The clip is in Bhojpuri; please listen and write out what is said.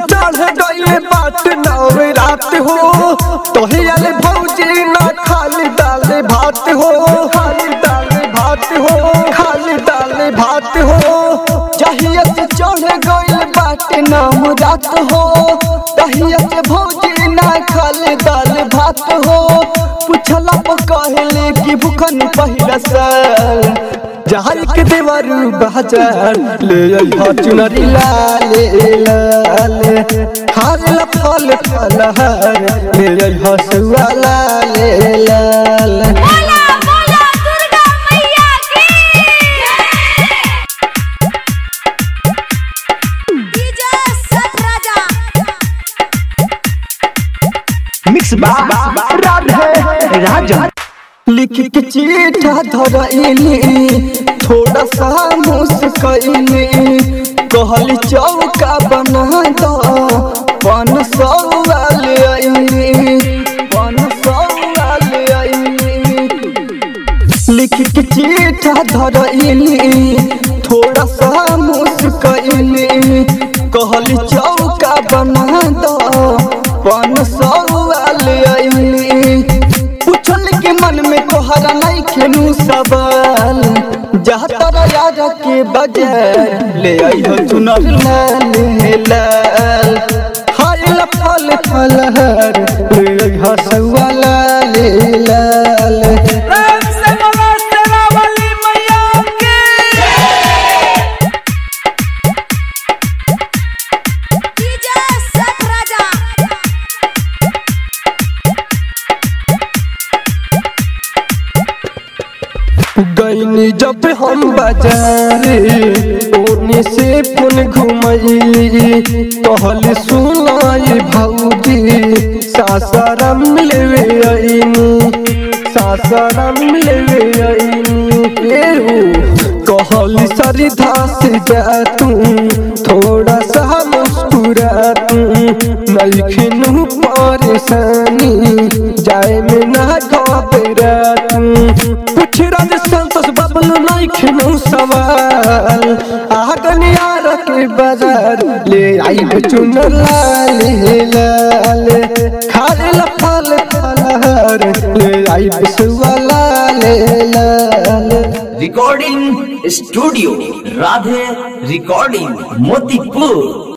चढ़ गई बात नव रात हो तोहे आले भौजी ना खाली दाल भात हो खाली दाल भात हो खाली दाल भात हो चाहिए से चढ़ गई बात नाम रात हो तहिया से भौजी ना खाली दाल भात हो पूछला पर कहले कि भूखन पहिला साल जहाँ के देवरू बाजार ले अइहा चुनरी लाले लाले हार ला फल फल हार ले अइहा सुआ लाले लाले बोला बोला दुर्गा मैया की डीजे सब राजा मिक्स बा राधे राजा लिख के चीठा धरैली थोड़ा सा मुस्कैली कहली चौका बना दो पन सौवाल आईली पन सौवाल आईली लिख के चीठा धरैली थोड़ा सा मुस्कैली कहली चौका बना दो पन सौवाल आईली पूछल के मन में तोहरा नहीं खेलू सवाल जहाँ तोरा यार के बजार ले आइयो चुनर लाल लाल हाय ला फल फल हर ले आइयो सवा लाल लाल प्रेम से बोलो शेरावाली मैया की डीजे सब राजा गईनी जब हम बाजारे ओने से पुन घुमैली कहली सुनाई भौजी सासाराम लेवे आईनी सासाराम लेवे आईनी एहू कहली सरिधा से जा तू थोड़ा सा मुस्कुरा तू नइखिनु परेशानी जाए में ना घबरा तू कुछ राज संतोष बबल नइखिनु सवाल आगनिया के बाजार ले आई चुनर लाल लाल खाले ला फल फलहार ले आई बिसुआ लाल लाल recording studio Radhe recording Motipur